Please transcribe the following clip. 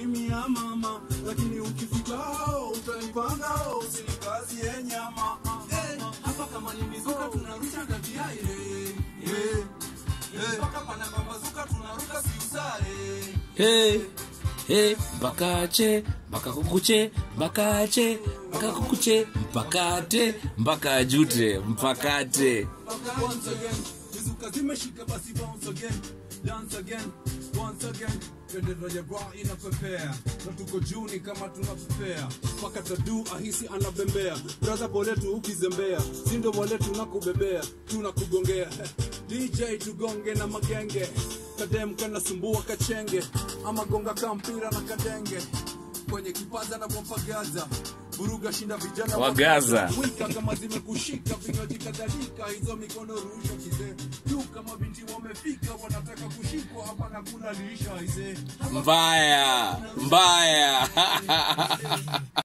mia mama lakini ukifika hao utaipanga hao usinikazie nyama Eh, hapa kama ni mizuka tunarusha ngati ya ile Eh, eh, mpaka pana pambazuka tunaruka siusare hey, hey, mpakache mpaka kukuche mpakache mpaka kukuche mpakate mpaka jute mpakate once again mizuka zimeshika basi bounce again dance again once again bendera ya bra inapepea na tuko juni kama tunapepea mpaka tadu ahisi anabembea braza boletu ukizembea sindo boletu nakubebea tunakugongea dj tugonge na magenge kadem kanasumbua kachenge ama gonga kampira na kadenge kwenye kipaza na bompagaza buruga shinda vijana Wa Gaza. wika kama zimekushika vinywaji kadhalika hizo mikono rusha kizee juu kama binti wamefika wanataka kushikwa hapa na kula lisha izee mbaya mbaya